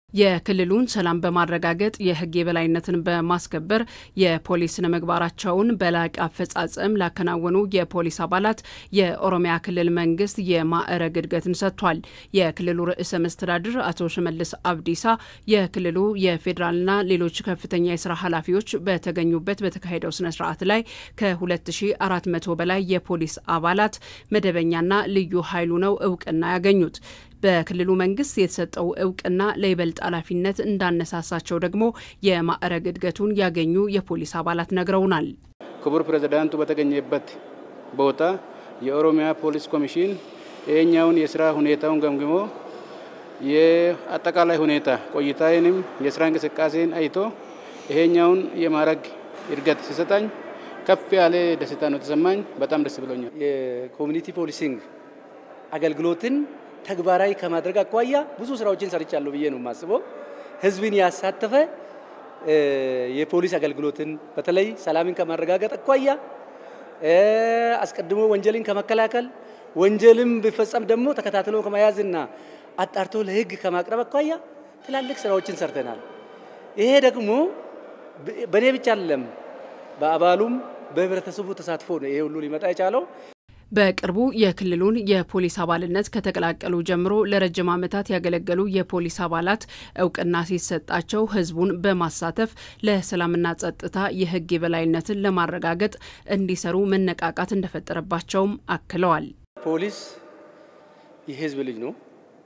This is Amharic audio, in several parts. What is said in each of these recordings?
የክልሉን ሰላም በማረጋገጥ የሕግ የበላይነትን በማስከበር የፖሊስ ስነ ምግባራቸውን በላቀ አፈጻጸም ላከናወኑ የፖሊስ አባላት የኦሮሚያ ክልል መንግስት የማዕረግ እድገትን ሰጥቷል። የክልሉ ርዕሰ መስተዳድር አቶ ሽመልስ አብዲሳ የክልሉ የፌዴራልና ሌሎች ከፍተኛ የስራ ኃላፊዎች በተገኙበት በተካሄደው ስነ ስርዓት ላይ ከ2400 በላይ የፖሊስ አባላት መደበኛና ልዩ ኃይሉ ነው እውቅና ያገኙት። በክልሉ መንግስት የተሰጠው እውቅና ለይበልጥ ኃላፊነት እንዳነሳሳቸው ደግሞ የማዕረግ እድገቱን ያገኙ የፖሊስ አባላት ነግረውናል። ክቡር ፕሬዝዳንቱ በተገኘበት ቦታ የኦሮሚያ ፖሊስ ኮሚሽን ይሄኛውን የስራ ሁኔታውን ገምግሞ የአጠቃላይ ሁኔታ ቆይታዬንም የስራ እንቅስቃሴን አይቶ ይሄኛውን የማዕረግ እድገት ሲሰጣኝ ከፍ ያለ ደስታ ነው የተሰማኝ። በጣም ደስ ብሎኛል። የኮሚኒቲ ፖሊሲንግ አገልግሎትን ተግባራዊ ከማድረግ አኳያ ብዙ ስራዎችን ሰርቻለሁ ብዬ ነው የማስበው። ህዝብን ያሳተፈ የፖሊስ አገልግሎትን በተለይ ሰላምን ከማረጋገጥ አኳያ አስቀድሞ ወንጀልን ከመከላከል ወንጀልም ቢፈጸም ደግሞ ተከታትሎ ከመያዝና አጣርቶ ለህግ ከማቅረብ አኳያ ትላልቅ ስራዎችን ሰርተናል። ይሄ ደግሞ በእኔ ብቻ አይደለም፣ በአባሉም በህብረተሰቡ ተሳትፎ ነው ይሄ ሁሉ ሊመጣ የቻለው። በቅርቡ የክልሉን የፖሊስ አባልነት ከተቀላቀሉ ጀምሮ ለረጅም ዓመታት ያገለገሉ የፖሊስ አባላት እውቅና ሲሰጣቸው ህዝቡን በማሳተፍ ለሰላምና ጸጥታ የህግ የበላይነትን ለማረጋገጥ እንዲሰሩ መነቃቃት እንደፈጠረባቸውም አክለዋል። ፖሊስ የህዝብ ልጅ ነው።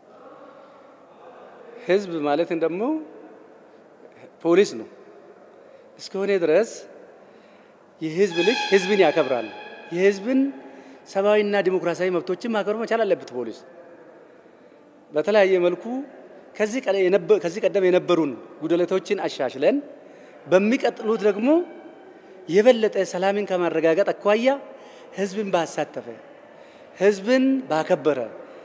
ህዝብ ማለትን ደግሞ ፖሊስ ነው እስከሆነ ድረስ የህዝብ ልጅ ህዝብን ያከብራል። የህዝብን ሰብአዊና ዲሞክራሲያዊ መብቶችን ማክበር መቻል አለበት። ፖሊስ በተለያየ መልኩ ከዚህ ቀደም የነበሩን ጉድለቶችን አሻሽለን በሚቀጥሉት ደግሞ የበለጠ ሰላምን ከማረጋገጥ አኳያ ህዝብን ባሳተፈ ህዝብን ባከበረ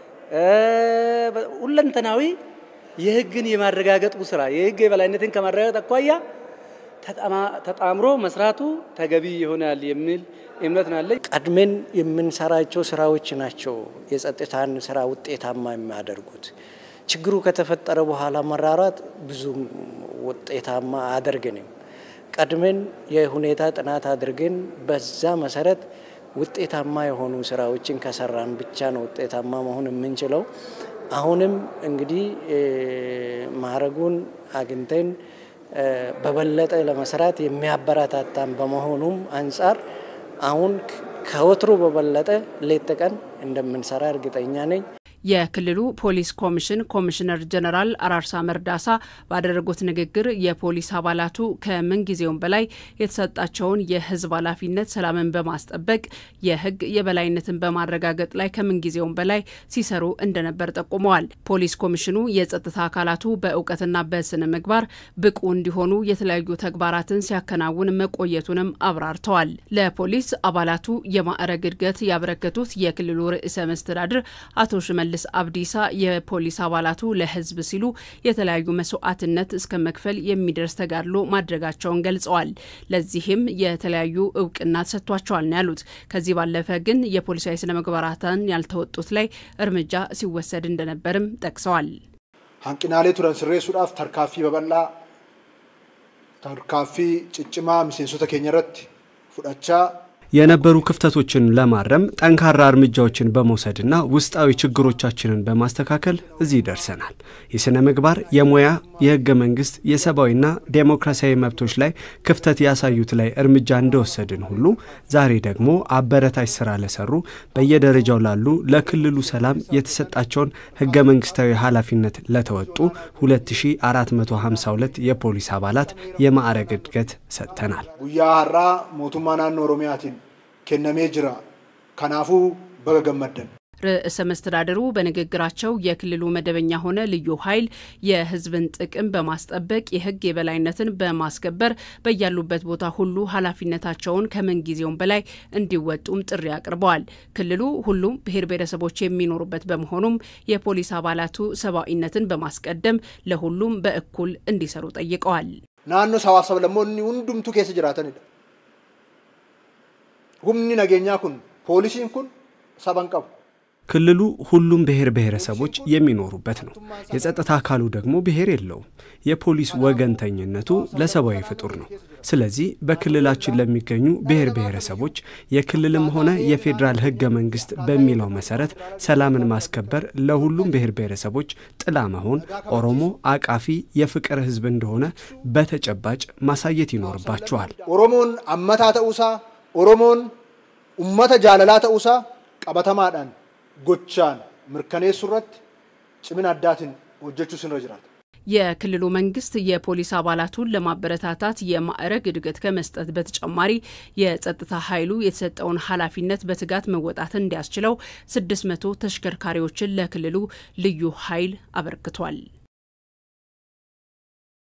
ሁለንተናዊ የህግን የማረጋገጡ ስራ የህግ የበላይነትን ከማረጋገጥ አኳያ ተጣምሮ መስራቱ ተገቢ ይሆናል የሚል እምነት ናለኝ። ቀድሜን የምንሰራቸው ስራዎች ናቸው የጸጥታን ስራ ውጤታማ የሚያደርጉት። ችግሩ ከተፈጠረ በኋላ መራራት ብዙም ውጤታማ አያደርግንም። ቀድሜን የሁኔታ ጥናት አድርገን በዛ መሰረት ውጤታማ የሆኑ ስራዎችን ከሰራን ብቻ ነው ውጤታማ መሆን የምንችለው። አሁንም እንግዲህ ማዕረጉን አግኝተን በበለጠ ለመስራት የሚያበረታታን በመሆኑም አንጻር አሁን ከወትሮ በበለጠ ሌት ተቀን እንደምንሰራ እርግጠኛ ነኝ። የክልሉ ፖሊስ ኮሚሽን ኮሚሽነር ጀነራል አራርሳ መርዳሳ ባደረጉት ንግግር የፖሊስ አባላቱ ከምን ጊዜውም በላይ የተሰጣቸውን የሕዝብ ኃላፊነት ሰላምን በማስጠበቅ የሕግ የበላይነትን በማረጋገጥ ላይ ከምን ጊዜውም በላይ ሲሰሩ እንደነበር ጠቁመዋል። ፖሊስ ኮሚሽኑ የጸጥታ አካላቱ በእውቀትና በስነ ምግባር ብቁ እንዲሆኑ የተለያዩ ተግባራትን ሲያከናውን መቆየቱንም አብራርተዋል። ለፖሊስ አባላቱ የማዕረግ እድገት ያበረከቱት የክልሉ ርዕሰ መስተዳድር አቶ ሽመ ሽመልስ አብዲሳ የፖሊስ አባላቱ ለህዝብ ሲሉ የተለያዩ መስዋዕትነት እስከ መክፈል የሚደርስ ተጋድሎ ማድረጋቸውን ገልጸዋል። ለዚህም የተለያዩ እውቅና ተሰጥቷቸዋል ነው ያሉት። ከዚህ ባለፈ ግን የፖሊሳዊ ስነ ምግባራትን ያልተወጡት ላይ እርምጃ ሲወሰድ እንደነበርም ጠቅሰዋል። ሀንቅናሌ ቱረን ስሬሱዳፍ ተርካፊ በበላ ተርካፊ ጭጭማ ሚሴንሶተ ኬኛ ረት ፉዳቻ የነበሩ ክፍተቶችን ለማረም ጠንካራ እርምጃዎችን በመውሰድና ውስጣዊ ችግሮቻችንን በማስተካከል እዚህ ደርሰናል። የሥነ ምግባር፣ የሙያ፣ የህገ መንግስት፣ የሰብአዊና ዴሞክራሲያዊ መብቶች ላይ ክፍተት ያሳዩት ላይ እርምጃ እንደወሰድን ሁሉ ዛሬ ደግሞ አበረታች ስራ ለሰሩ በየደረጃው ላሉ ለክልሉ ሰላም የተሰጣቸውን ህገ መንግስታዊ ኃላፊነት ለተወጡ 2452 የፖሊስ አባላት የማዕረግ እድገት ሰጥተናል። ጉያ ሀራ ሞቱማ ናኖ ኦሮሚያቲን ኬነሜ ጅራ ከናፉ በገገመደን ርዕሰ መስተዳድሩ በንግግራቸው የክልሉ መደበኛ ሆነ ልዩ ኃይል የህዝብን ጥቅም በማስጠበቅ የህግ የበላይነትን በማስከበር በያሉበት ቦታ ሁሉ ኃላፊነታቸውን ከምን ጊዜውም በላይ እንዲወጡም ጥሪ አቅርበዋል። ክልሉ ሁሉም ብሔር ብሔረሰቦች የሚኖሩበት በመሆኑም የፖሊስ አባላቱ ሰብአዊነትን በማስቀደም ለሁሉም በእኩል እንዲሰሩ ጠይቀዋል። ናኖ ሰዋፍ ሰብለሞኒ ሁንዱምቱ ኬስ ጅራተን ሁምኒ ነገኛ ኩን ፖሊሲን ኩን ሰበን ቀቡ ክልሉ ሁሉም ብሔር ብሔረሰቦች የሚኖሩበት ነው። የጸጥታ አካሉ ደግሞ ብሔር የለውም። የፖሊስ ወገንተኝነቱ ለሰብአዊ ፍጡር ነው። ስለዚህ በክልላችን ለሚገኙ ብሔር ብሔረሰቦች የክልልም ሆነ የፌዴራል ህገ መንግስት በሚለው መሰረት ሰላምን ማስከበር ለሁሉም ብሔር ብሔረሰቦች ጥላ መሆን ኦሮሞ አቃፊ የፍቅር ህዝብ እንደሆነ በተጨባጭ ማሳየት ይኖርባቸዋል። ኦሮሞን አመታ ተኡሳ ኦሮሞን ኡመተ ጃለላ ተኡሳ ቀበተማዳን ጎቻን ምርከኔሱ ረት ጭምን አዳትን ሆጀቹ ስንረ ጅራት የክልሉ መንግስት የፖሊስ አባላቱን ለማበረታታት የማዕረግ እድገት ከመስጠት በተጨማሪ የጸጥታ ኃይሉ የተሰጠውን ኃላፊነት በትጋት መወጣት እንዲያስችለው 600 ተሽከርካሪዎችን ለክልሉ ልዩ ኃይል አበርክቷል።